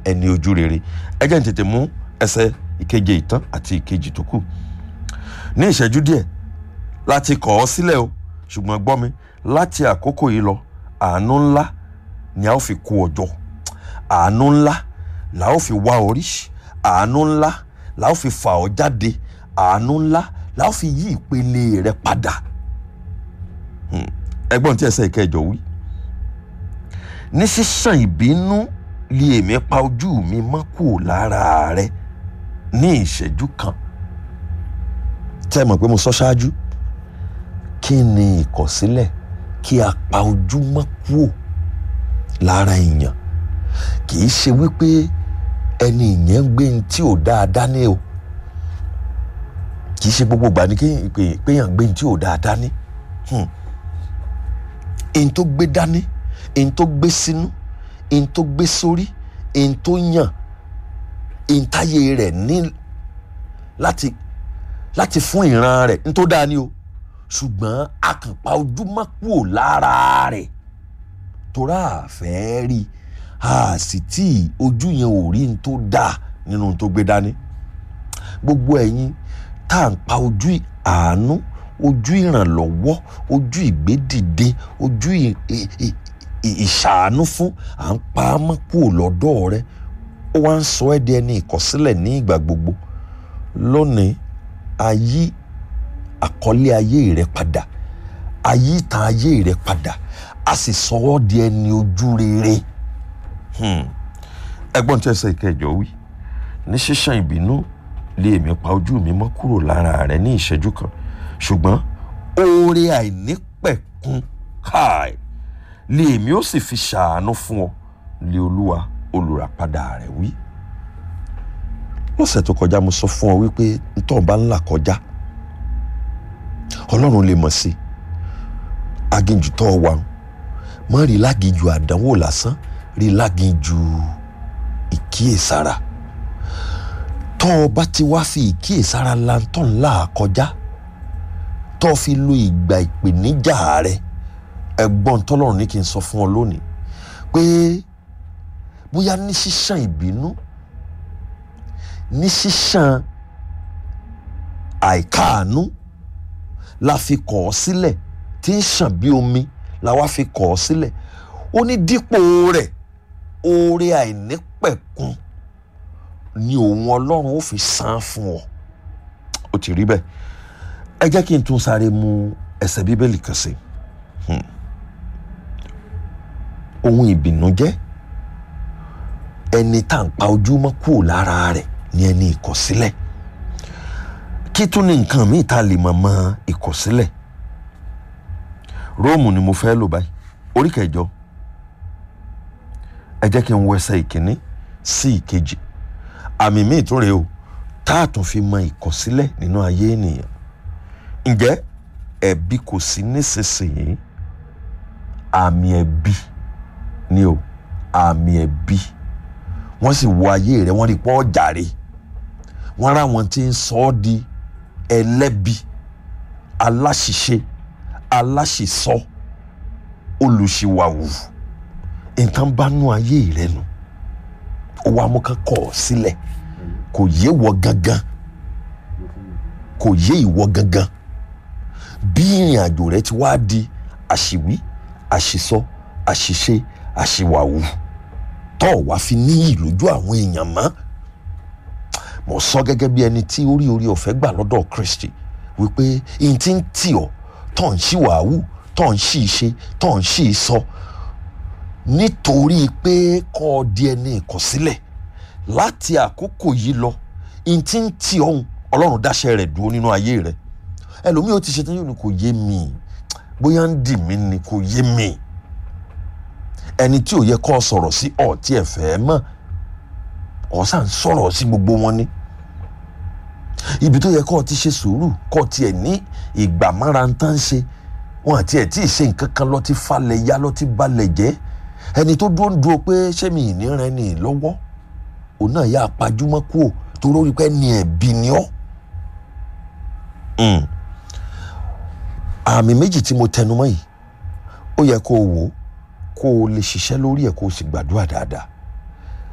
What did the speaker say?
ẹni ojú rere ẹ jẹ́ n tètè mú ẹsẹ̀ ìkeje ìtàn àti ìkejì tó kù ní ìṣẹ́jú díẹ̀ láti kọ̀ ọ́ sílẹ̀ o ṣùgbọ́n gbọ́ mi láti àkókò yìí lọ àánú ńlá ni a ó fi kó ọjọ́ àánú ńlá la ó fi wá orí àánú ńlá la ó fi fà ọ́ jáde àánú ńlá la ó fi yí ìpele rẹ padà ẹgbọ́n tí ẹsẹ̀ ìkẹjọ wí ní sísàn ìbínú lé èmi pa ojú mi mọ́ kúrò lára rẹ ní ìṣẹ́jú kan tẹ́ ẹ mọ̀ pé mo sọ ṣáájú kí ni ìkọ̀sílẹ̀ kí a pa ojú mọ́ kúrò lára èèyàn kì í ṣe wípé ẹni ìyẹn ń gbé ní tí ò dáadáa ní o kì í ṣe gbogbo ìgbà ni kéèyàn gbé ní tí ò dáadáa ní ẹni tó gbé dání ẹni tó gbé sínú ẹni tó gbé sórí ẹni tó yàn ẹni táyé rẹ̀ ní láti láti fún ìran rẹ̀ ní tó dáa ní o ṣùgbọ́n a kàn pa ojú mọ́ kúrò lára rẹ̀ torá àfẹ́ rí a sì tí ojú yẹn ò rí ní tó dáa nínú tó gbé dání gbogbo ẹ̀yin tá à ń pa ojú àánú ojú ìrànlọ́wọ́ ojú ìgbédìde ojú ìṣàánú fún à ń pa á mọ́ kúrò lọ́dọ̀ rẹ ó wá ń sọ ẹ́ di ẹni ìkọ̀sílẹ̀ ní ìgbà gbogbo lónìí ayé àkọlé ayé rẹ padà ayé ìtàn ayé rẹ padà a sì sọ ọ́ di ẹni ojú rere ẹgbọ́n tí ẹsẹ̀ ìkẹjọ wí ní ṣíṣàn ìbínú lé èmi pa ojú mi mọ́ kúrò lára rẹ ní ìṣẹ́jú kan ṣùgbọ́n oore àìnípẹ̀kun káì lé èmi ó sì fi ṣàánú fún ọ lé olúwa olùràpadà rẹ wí lọ́sẹ̀ tó kọjá mo sọ fún ọ wípé ntọ́ bá ńlá kọjá ọlọ́run lè mọ̀ sí aginjù tó wà mọ́ rí láginjù àdánwò lásán rí láginjù ìkíyèsára tọ́ ọ bá ti wá fi ìkíyèsára lantọ́ ńlá kọjá tọ́ ọ fi lo ìgbà ìpèníjà rẹ ẹ̀gbọ́n tọ́lọ́run ní kí n sọ fún ọ lónìí pé bóyá ní ṣíṣàn ìbínú ní ṣíṣàn àìkáàánú la fi kọ̀ ọ́ sílẹ̀ tí ń ṣàn bí omi la wá fi kọ̀ ọ́ sílẹ̀ ó ní dípò rẹ̀ oore àìnípẹ̀kun ni òun ọlọ́run ó fi san fún ọ ó ti rí bẹ́ẹ̀ ẹ jẹ́ kí n tún sáré mú ẹsẹ̀ bíbélì kan sí ohun ìbìnújẹ́ ẹni tá à ń pa ojú mọ́ kúrò lára rẹ̀ ni ẹni ìkọ̀sílẹ̀ kí tún ní nǹkan míì tá a lè mọ̀ mọ́ ìkọ̀sílẹ̀ róòmù ni mo fẹ́ lò báyìí orí kẹjọ ẹ jẹ́ kí n wọ ẹsẹ̀ ìkíní sí ìkejì àmì míì tún rèé o tá a tún fi mọ̀ ìkọ̀sílẹ̀ nínú ayé ènìyàn ǹjẹ́ ẹ̀bi kò sí nísinsìnyí àmì ẹ̀bi ni o àmì ẹ̀bi wọ́n sì wo ayé rẹ̀ wọ́n rí pọ́ jàre wọ́n rá wọn tí ń sọ ọ́ di ẹlẹ́bi aláṣìṣe aláṣìsọ olùṣìwàwù nǹkan bá nú ayé rẹ̀ nù ó wá mú kán kọ̀ ọ́ sílẹ̀ kò yé wọ gangan kò yé ìwọ gangan bí ìrìn àjò rẹ ti wá di àṣìwí àṣìsọ àṣìṣe àṣìwàwù tó wá fi níyì lójú àwọn èèyàn mọ́ mo sọ gẹ́gẹ́ bí ẹni tí orí orí ọ̀fẹ́ gbà lọ́dọ̀ Kristi wípé n ti ń tì ọ́ tó ń ṣì wàhù tó ń ṣì ṣe tó ń ṣì sọ nítorí pé kọ́ ọ di ẹni ìkọ̀sílẹ̀ láti àkókò yìí lọ n ti ń tì ọ́hún Ọlọ́run dáṣẹ́ rẹ̀ dúró nínú ayé rẹ̀ ẹlòmíì ó ti ṣe tán yóò ní kò yé mi bóyá ń dì mí ni kò yé mi ẹni tí ò yẹ kó sọ̀rọ̀ sí ọ̀ tí ẹ fẹ́ mọ̀ ọ̀sà ń sọ̀rọ̀ sí gbogbo wọn ni ibi tó yẹ kó ti ṣe sùúrù kó tiẹ̀ ní ìgbà mára ń tán ṣe wọn àti ẹ̀ tí ì ṣe nǹkan kan lọ ti falẹ̀ ya lọ ti balẹ̀ jẹ́ ẹni tó dúró ń dúró pé ṣé mi ìní rẹ ni lọ́wọ́ òun náà yà pajúmọ́ kú ò tó lórí pé ní ẹ̀bi ni ọ́ àmì méjì tí mo tẹnumọ́ yìí ó yẹ kó o wò ó kó o lè ṣiṣẹ́ lórí ẹ̀ kó o sì gbàdúrà dáadáa